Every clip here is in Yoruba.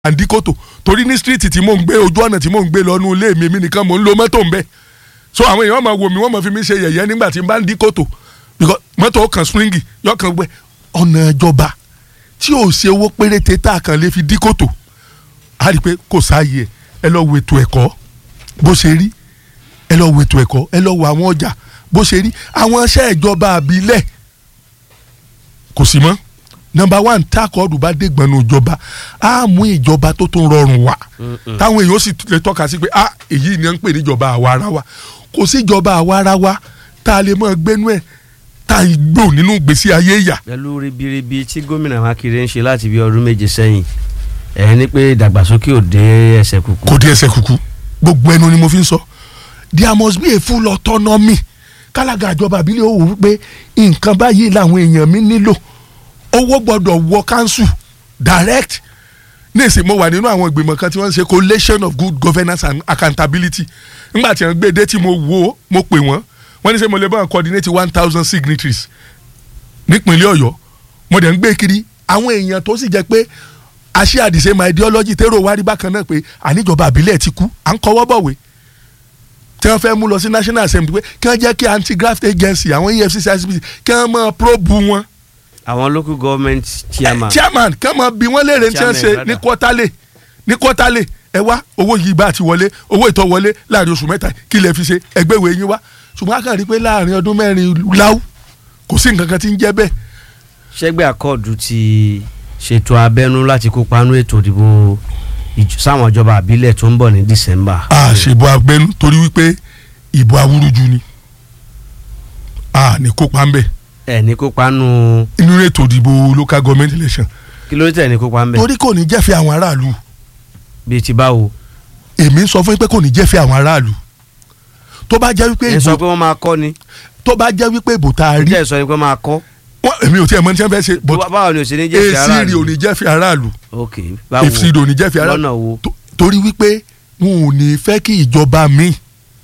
àǹdíkòtò torí ní street tí mò ń gbé ojú ọ̀nà tí mò ń gbé lọ nú ilé mi mi nìkan mò ń lo mọ́tò ń bẹ so àwọn èèyàn máa wò mí wọ́n máa fi mí ṣe yẹ̀yẹ́ nígbà tí n bá ń dí kòtò because mọ́tò kan springi yọ kan gbẹ ọ̀nà ìjọba tí ò ṣe owó péréte tá a kàn lè fi dí kòtò a rí i pé kò sáàyè ẹ ẹ lọ wo ètò ẹ̀kọ́ bó ṣe rí ẹ lọ wo ètò ẹ̀kọ́ ẹ lọ wo àwọn ọjà bó ṣe rí àwọn iṣẹ́ ìjọba àbílẹ̀ kò sí mọ́ nọmba one tákọọdù bá dé gbọnú ìjọba á mú ìjọba tó tún rọrùn wá táwọn èèyàn sì lè tọ́ka sí pé ah èyí ni wọ́n ń pè níjọba àwa ara wa kò sí ìjọba àwa ara wa tá a lè mọ gbénú ẹ̀ tá a gbò nínú ìgbésí ayé ìyà. pẹ̀lú ribiribi tí gómìnà Mákindé ń ṣe láti bí ọdún méje sẹ́yìn ẹ̀ ní pé ìdàgbàsókè ò dé ẹsẹ̀ kúkú. kò dé ẹsẹ̀ kúkú gbogbo ẹnu ni mo fi ń sọ there must be a full autonomy kálága ìjọba àbílẹ̀ ó wò wípé nǹkan báyìí làwọn èèyàn mi nílò owó gbọ́dọ̀ wọ council direct ní ìsìn mo wà nínú àwọn ìgbìmọ̀ kan tí wọ́n ń ṣe collation of good governance and accountability nígbà tí wọ́n gbé dé tí mo wo mo pè wọ́n wọ́n ní sẹ́ mo lè bá wọn coordinate one thousand signatories nípínlẹ̀ ọ̀yọ́ mo dẹ̀ ń gbé kiri àwọn èèyàn tó sì jẹ́ pé àṣẹ àdìsẹ́ my ideology tẹ́rọ wárí bákan náà pé àníjọba àbílẹ̀ ti kú à ń kọ́wọ́ bọ̀wé tí wọ́n fẹ́ mú lọ sí national assembly pé kí wọ́n jẹ́ kí anti graft agency àwọn efcc icpc kí wọ́n máa probe wọn àwọn local government chairman. chairman kí wọ́n máa bi wọ́n léèrè tí wọ́n ṣe Chairman, ní rather. kọ́tálẹ̀ ní kọ́tálẹ̀ ẹ wá owó yìí bá ti wọlé owó ìtọ́ wọlé láàrin oṣù mẹ́ta kí lè fi ṣe ẹgbẹ́ ìwé yín wá ṣùgbọ́n a kàn rí i pé láàrin ọdún mẹ́rin láwù kò sí nǹkan kan tí ń jẹ́ bẹ́ẹ̀ ṣẹ́gbẹ́ àkọọdù ti ṣètò abẹ́nú láti kópa nínú ètò ìdìbò ìj- sáwọn ìjọba àbílẹ̀ tó ń bọ̀ ní December. a ṣèbò agbẹnu torí wípé ìbò awúrúju ni a ní kópa ń bẹ̀ ẹ̀ ní kópa nù inú ètò ìdìbò local government election kí ló tẹ̀ ní kópa ń bẹ̀ torí kò ní jẹ́fẹ́ àwọn aráàlú bíi ti báwo. èmi ń sọ fún yín pé kò ní jẹ́fẹ́ àwọn aráàlú tó bá jẹ́ wípé ẹ sọ ìbò pé wọ́n máa kọ́ ni tó bá jẹ́ wípé ìbò tá a rí ǹjẹ́ ẹ sọ ni pé wọ́n máa kọ́ wọ́n èmi ò tiẹ̀ mọ̀ ní tí wọ́n fẹ́ ṣe but Bá- báwo ni ò ṣe ní jẹ́ fi èsì aráàlú rí ò ní jẹ́fẹ́ aráàlú ok báwo èsì rí ò ní jẹ́fẹ́ aráàlú lọ́nà wo To- torí wípé wọn ò ní fẹ́ kí ìjọba mi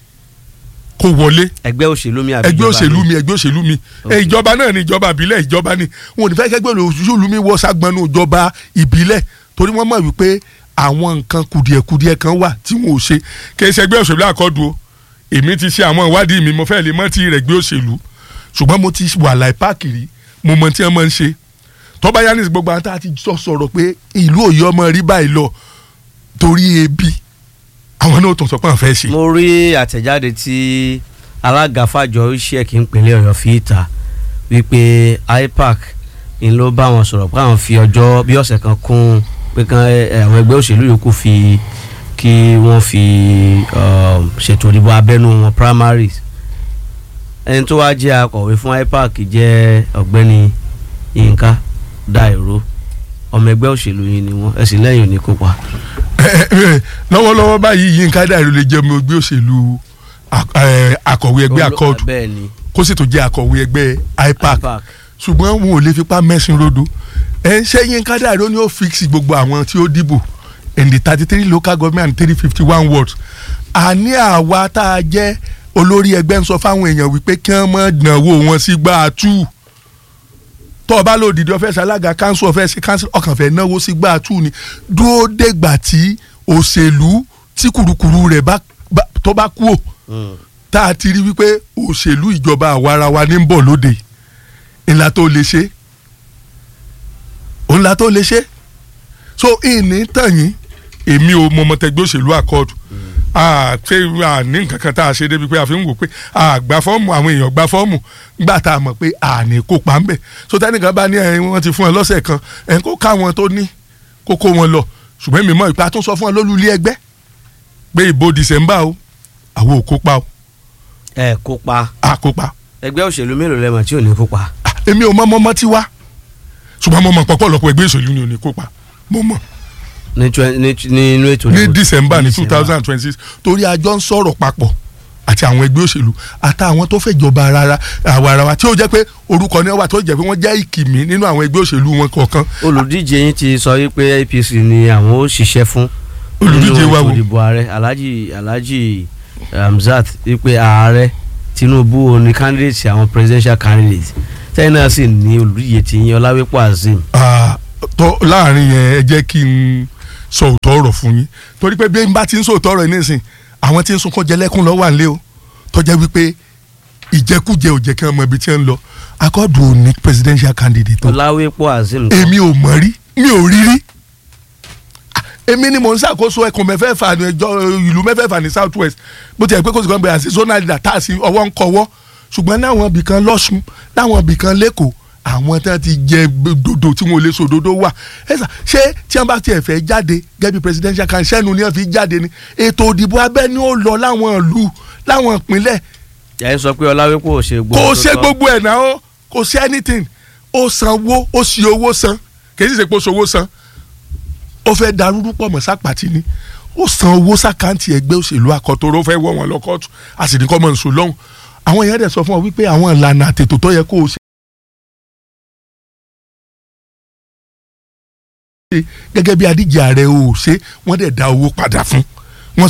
kó wọlé ẹgbẹ́ òṣèlú mi àbí ẹgbẹ́ ìjọba òṣèlú mi? mi ẹgbẹ́ òṣèlú mi Ok. ẹ ìjọba náà ni ìjọba ìbílẹ̀ ìjọba ni wọn ò ní fẹ́ kẹ́gbẹ́ òṣèlú mi wọ ságbọnú ìjọba ìbílẹ̀ torí wọ́n mọ̀ wípé àwọn nǹkan kùdìẹ̀kùdìẹ̀ kan wà tí wọn ò ṣe kì í ṣe ẹgbẹ́ òṣèlú àkọ́dù o èmi ti ṣe àwọn ìwádìí mi mo fẹ́ lè mọ́ ti rẹ̀ gbé òṣèlú ṣùgbọ́n mo ti wà láì páàkì rí mo mọ tí wọ́n máa ń ṣe tọ́ba yanis gbogbo àwọn tá a ti sọ sọ̀rọ̀ pé ìlú òye ọmọ rí báyìí lọ torí ebi àwọn náà tó sọ pé àwọn fẹ́ ṣe. mo rí àtẹ̀jáde tí alága fàjọ iṣẹ́ ìpínlẹ̀ ọ̀yọ́ fi ìta wípé ipac ń ló bá wọn sọ̀rọ̀ pé àwọn fi ọjọ́ bí ọ̀sẹ̀ kan kún pé kan ẹ, àwọn ẹgbẹ́ òṣèlú yòókù fi kí wọ́n fi um, ṣètò ìdìbò abẹ́nú wọn primaries ẹni tó wá jẹ́ akọ̀wé fún ipac jẹ́ ọ̀gbẹ́ni yínká dairo ọmọ ẹgbẹ́ òṣèlú yìí ni wọ́n ẹ̀sìn lẹ́yìn ò ní kópa. lọ́wọ́lọ́wọ́ báyìí Yínká Dàrú lè jẹ́ ọmọ ẹgbẹ́ òṣèlú ak- eh, akọ̀wé ẹgbẹ́ Olú- akọ́ọ̀dù bẹ́ẹ̀ ni kó sì tó jẹ́ akọ̀wé ẹgbẹ́ IPAC ipac ṣùgbọ́n wọn ò lè fipá mẹ́sìn rodo ẹ ṣé Yínká Dàrú ni ó fix gbogbo àwọn tí ó dìbò in the thirty three local government and three fifty one wards àní àwa tá a jẹ́ olórí ẹgbẹ́ ń sọ fáwọn èèyàn wípé kí wọ́n mọ̀ dánwò wọn sí gbà á tú tó o bá lò dìde ọfẹ́ ṣalága kánsù ọfẹ́ ṣe kánsù ọkàn fẹ́ náwó sí gbà á tú ni dúró dégbà tí òṣèlú tí kùrukùru rẹ̀ bá bá- tó bá kú ò tá a ti rí wípé òṣèlú ìjọba àwarawa ní ń bọ̀ lóde ńlá tó lè ṣe ńlá tó lè ṣe so ìní tẹ̀yìn èmi ò mọ ọmọtẹgbẹ́ òṣèlú àkọọ̀dù ṣé a ní nǹkan kan tá a ṣe débi pé a fi ń wò pé a gba fọ́ọ̀mù àwọn èèyàn gba fọ́ọ̀mù gbà tá a mọ̀ pé a ní kópa ń bẹ̀ so tẹ́nìkan bá ní ẹ̀yin wọ́n ti fún ẹ lọ́sẹ̀ kan ẹ̀ kó káwọn tó ní kó kó wọn lọ ṣùgbọ́n èmi mọ̀ ìpa tó sọ fún ẹ lólùlé ẹgbẹ́ pé ìbò dìsẹ́mbà o àwọn ò kópa o ẹ kópa a kópa ẹgbẹ́ òṣèlú mélòó lẹ́mọ̀ tí ò ní kópa. Ah, èmi ò mọ mọ́mọ́ tí wá ṣùgbọ́n mo mọ̀ pọ̀pọ̀lọpọ̀ ẹgbẹ́ òṣèlú ni ò ní kópa mo mọ̀ ní twen- ní t- ní inú ètò ní ìdìbò- december ní two December. thousand and twenty six torí àjọ ń sọ̀rọ̀ papọ̀ àti àwọn ẹgbẹ́ òṣèlú àtàwọn tó fẹ́ jọba rárá àwa ara wa tí ó jẹ́ pé orúkọ ni wọ́n wà tó jẹ́ pé wọ́n jẹ́ ìkìmí nínú àwọn ẹgbẹ́ òṣèlú wọn kọ̀ọ̀kan olùdíje yín ti sọ wípé APC ni àwọn ó ṣiṣẹ́ fún Olùdíje wa wo? nínú ètò ìdìbò ààrẹ Alhaji Alhaji Hamzat wípé ààrẹ Tinubu ò ní candidate àwọn presidential candidate tẹ́yìn náà sì ní olùdíje tí yín Ọláwépọ̀ Azeem Ah, tó láàrin yẹn ẹ jẹ́ kí n sọ òótọ́ ọ̀rọ̀ fún yín torí pé bí n bá ti ń sọ òótọ́ ọ̀rọ̀ yìí nísìn àwọn tí ń sunkún jẹlẹ́kùn lọ́wọ́ à ń lé o tọ́jà wípé ìjẹkújẹ ò jẹ́ kí wọ́n mọ ibi tí wọ́n ń lọ akọ́dù ò ní presidential candidate tó ọláwépọ̀ azeem kan èmi ò mọ̀ rí mi ò rí rí Ah, èmi ni mò ń ṣàkóso ẹkùn mẹ́fẹ̀ẹ̀fà ní ẹjọ́ ìlú mẹ́fẹ̀ẹ̀fà ní south west bó ti yẹ pé kò sí kan bẹ̀rẹ̀ àti zonal leader tá a sì ọwọ́ ń kọwọ́ ṣùgbọ́n láwọn ibì kan lọ́sùn láwọn ibì kan lẹ́kọ̀ọ́ àwọn tí wọ́n ti jẹ dodo tí wọ́n lè so dodo wà ẹ sà ṣé tí wọ́n bá tiẹ̀ fẹ́ jáde gẹ́gẹ́ bí presidential kan sẹ́nu ni wọ́n fi jáde ni ètò òdìbò abẹ́ni ó lọ láwọn ìlú láwọn ìpínlẹ̀ ẹ sọ pé ọláwépọ̀ ò ṣe gbogbo kò tó ṣe tọ́. gbogbo ẹ̀ náà ó kò ṣe anything ó sanwó ó sì owó san kì í sì ṣe pé ó ṣòwò san ó fẹ́ darúrú pọ̀ mọ́ sápàtì ni ó san owó sákàǹtì ẹgbẹ́ òṣèlú akọ̀tọ̀rọ̀ ó fẹ́ wọ́ wọn lọ kóòtù a sì ní kọ́ mọ̀ nsọ lọ́hùn àwọn èèyàn dẹ̀ sọ fún ọ wípé àwọn ìlànà àtètò tó yẹ kó o ṣe gẹ́gẹ́ bí adíje ààrẹ o ò ṣe wọ́n dẹ̀ dá owó padà fún wọ́n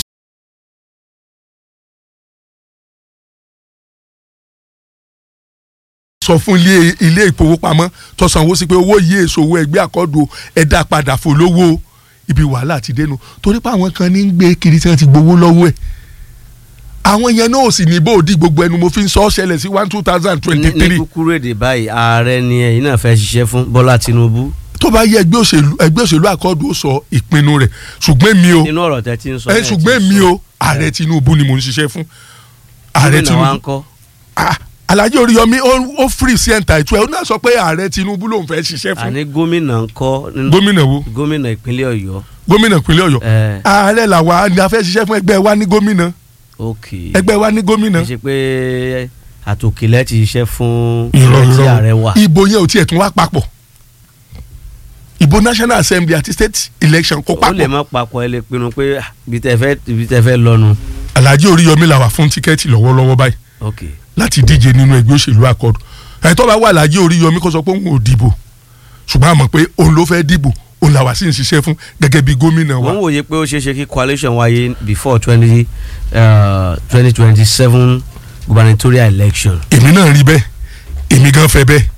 sọ fún ilé ilé ìfowópamọ́ tó sanwó sí pé owó yìí èso owó ẹgbẹ́ àkọ́dù ẹ̀dá padà fòlówó ibi wàhálà ti dénú torí pé àwọn kan ní ń gbé kiri tí wọ́n ti gbowó lọ́wọ́ ẹ̀ àwọn yẹn náà ò sì ní bóòdì gbogbo ẹnu mo fi ń sọ ọ́ ṣẹlẹ̀ sí one two thousand ní twenty ní three kúkúrú èdè báyìí ààrẹ ni ẹ̀yin náà fẹ́ ṣiṣẹ́ fún bọ́lá tinubu tó bá yẹ ẹgbẹ́ òṣèlú ẹgbẹ́ òṣèlú àkọ́dù ó sọ ìpinnu rẹ̀ ṣùgbọ́n mi o nínú ọ̀rọ̀ tẹ́ ti ń sọ ẹ ẹ̀ ti ṣùgbọ́n sọ. mi o ààrẹ Tinubu ni mò ń ṣiṣẹ́ fún ààrẹ gómìnà wa ń Tinubu kọ́ ah Alhaji Oríyọmí ó ó free sí ẹ̀ǹtà ìtura ó náà sọ pé ààrẹ Tinubu lòun fẹ́ ṣiṣẹ́ fún àní gómìnà ń kọ́ nínú- gómìnà wo gómìnà ìpínlẹ̀ ọ̀yọ́ gómìnà ìpínlẹ̀ Ọ̀yọ́ ẹ̀ ààrẹ làwa ni a fẹ́ ṣiṣẹ́ fún ẹgbẹ́ wa ní gómìnà ok ẹgbẹ́ wa ní gómìnà kì í ṣe pé àtòkìlẹ̀ ti ṣiṣẹ́ fún ìrọ̀ ilẹ̀ tí ìrọ̀ ààrẹ wà ìbò yẹn ò tiẹ̀ tún wá papọ̀ ìbò National Assembly àti state election kó ó lè papọ̀ má papọ̀ ẹ lè pinnu pé ah, ibi tẹ́ fẹ́ ibi tẹ́ fẹ́ lọ́nu Alhaji Oríyọmí làwà fún tíkẹ́ẹ̀tì lọ́wọ́lọ́wọ́ báyìí ok láti díje nínú ẹgbẹ́ òṣèlú àkọọ́dù ẹ̀ tó bá wà Alhaji Oríyọmí kó sọ pé òun ò dìbò ṣùgbọ́n a mọ̀ pé òun ló fẹ́ dìbò òun làwà sí ń ṣiṣẹ́ fún gẹ́gẹ́ bí gómìnà wa wọ́n wòye pé ó ṣeé ṣe kí coalition wáyé before twenty twenty twenty seven gubernatorial election èmi náà rí bẹ́ẹ̀ èmi gan fẹ́ bẹ́ẹ̀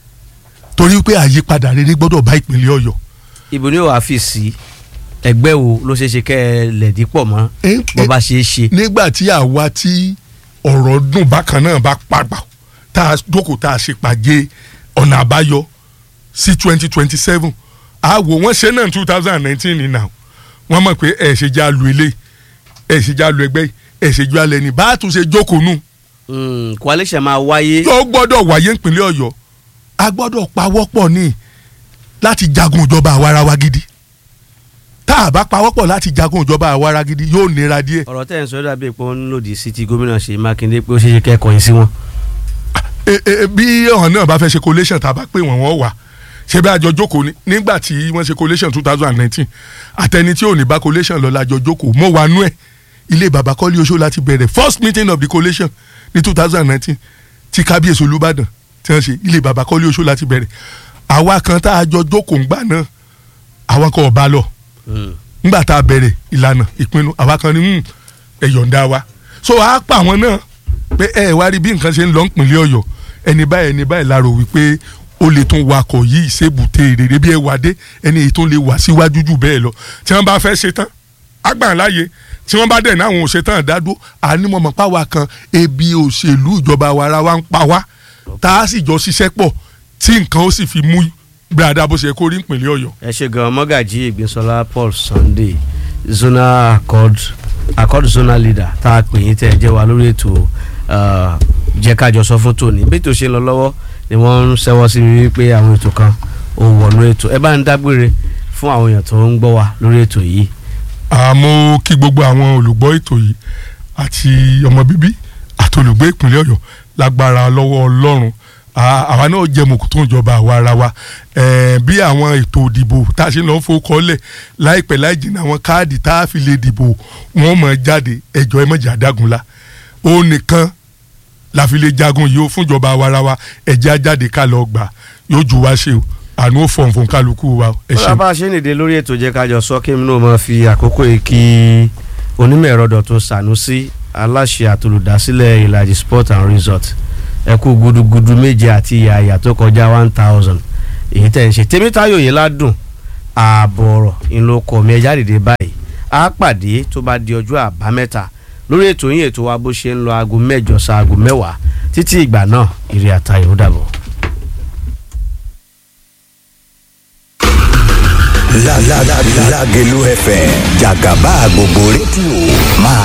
torí pé àyípadà rere gbọ́dọ̀ bá ìpínlẹ̀ Ọ̀yọ́ ibo ni ó wàá fi sí ẹgbẹ́ wo ló ṣeé ṣe kẹ́ ẹ lẹ̀dí pọ̀ mọ́ Eh, bó eh, bá ṣeé ṣe nígbà tí àwa tí ọ̀rọ̀ dùn bákan náà bá pàgbà tá a jókòó tá a ṣe pàgé ọ̀nà àbáyọ sí twenty twenty seven àwò wọ́n ṣe náà two thousand and nineteen ní now wọ́n mọ̀ pé ẹ̀ ṣe já lu ilé ẹ̀ ṣe já lu ẹgbẹ́ yìí, ẹ̀ ṣe ju alẹ́ ní bá a tún ṣe jókòó nù Mm, coalition máa wáyé yóò gbọ́dọ̀ wáyé ìpínlẹ̀ Ọ̀yọ́ a gbọ́dọ̀ pawọ́pọ̀ ní láti jagun ìjọba àwarawa gidi tá a bá pawọ́pọ̀ láti jagun ìjọba àwarawa gidi yóò nira díẹ̀ ọ̀rọ̀ tẹ́ ẹ̀ ń sọ dàbí pé wọ́n ń lòdì sí ti gómìnà Ṣèyí Mákindé pé ó ṣeé ṣe kẹ́ ẹ kọ̀yìn sí wọn. E- e- bí ọ̀hún náà bá fẹ́ ṣe collation tá a bá pè wọ́n wọ́n wà ṣé bí àjọ jókòó ni nígbà tí wọ́n ṣe collation two thousand and nineteen àtẹni tí ò ní bá collation lọ lájọ jókòó mọ́ wa nú ẹ̀ ilé bàbá kọ́lé oṣó láti bẹ̀rẹ̀ first meeting of the collation ní two thousand and nineteen tí kábíyèsí olúbàdàn tí wọ́n ṣe ilé bàbá kọ́lé oṣó láti bẹ̀rẹ̀ àwa kan tá a jọ jókòó ńgbà náà àwa kan ò bá lọ Mm. ńgbà tá a bẹ̀rẹ̀ ìlànà ìpinnu àwa kan ní "Hmm, ẹ yọ̀ǹda wa so a pa àwọn náà pé ẹ wá rí bí nǹkan ṣe ń lọ nípìnlẹ̀ ọ̀yọ́ ẹni báyìí ẹni báyìí la rò wípé ó lè tún wakọ̀ yìí ṣébùté rere bí ẹ wà dé ẹni èyí tó lè wà síwájú jù bẹ́ẹ̀ lọ tí wọ́n bá fẹ́ ṣe tán àgbà láàyè tí wọ́n bá dẹ̀ náà àwọn ò ṣe tán dádó ànímọ̀mọ̀ páwa kan ebi òṣèlú ìjọba wa ara wa ń pa wá tá a sì jọ ṣiṣẹ́ pọ̀ tí nǹkan ó sì fi mú gbàdá bó ṣe kó rí nípìnlẹ̀ ọ̀yọ́ ẹ ṣe gan mọ́gàjì ìgbésọlá Paul Sunday zonal accord accord zonal leader tá a pè yín tẹ́ ẹ jẹ́ wa lórí ètò uh, jẹ́ kájọ sọ fún tòní bí ètò ṣe ń lọ lọ́wọ́ ni wọ́n ń ṣẹ́wọ́ sí mi wípé àwọn ètò kan ò wọ̀nú ètò ẹ bá ń dágbére fún àwọn èèyàn tó ń gbọ́ wa lórí ètò yìí. àmọ́ kí gbogbo àwọn olùgbọ́ ètò yìí àti ọmọ bíbí àti olùgbé ìpínlẹ̀ ọ̀yọ́ lágbára lọ́wọ́ ọlọ́run À- àwa náà jẹ́ mọ̀kútó ìjọba àwa ara wa Eh, bí àwọn ètò ìdìbò tá a ṣe lọ fowókọ́lẹ̀ láìpẹ́ láì jìnnà àwọn káàdì tá a fi lè dìbò wọ́n mọ̀ jáde ẹjọ́ ẹ mọ̀jà dágunlá ó nìkan la fi lè jagun yìí ó fúnjọba àwa ara wa ẹ̀jẹ̀ á jáde ká lọ gbà yóò ju wá ṣe o àánú ó fọ̀n fún kálukú wa ẹ bọ́lá ṣeun. bá a ṣe ń dìde lórí ètò jẹ́ kájọ sọ kí mi náà máa fi àkókò yìí kí onímọ̀ ẹ̀rọ Dọ̀tun Sànúsí aláṣẹ àtolùdásílẹ̀ ìlàjì sport and resort ẹ kú gudugudu méje àti ìyàyà tó kọjá one thousand èyí tẹ̀ ń ṣe tèmítáyò yìí ládùn ààbọ̀ ọ̀rọ̀ ìlókọ̀ mi ẹja dìde báyìí á pàdé tó bá di ọjọ́ àbámẹ́ta lórí ètò yín ètò wa bó ṣe ń lọ aago mẹ́jọ sa aago mẹ́wàá títí ìgbà náà ire àtayọ̀ ó dàbọ̀. Lágẹ̀lú FM jàgàbá gbogbo rédíò máa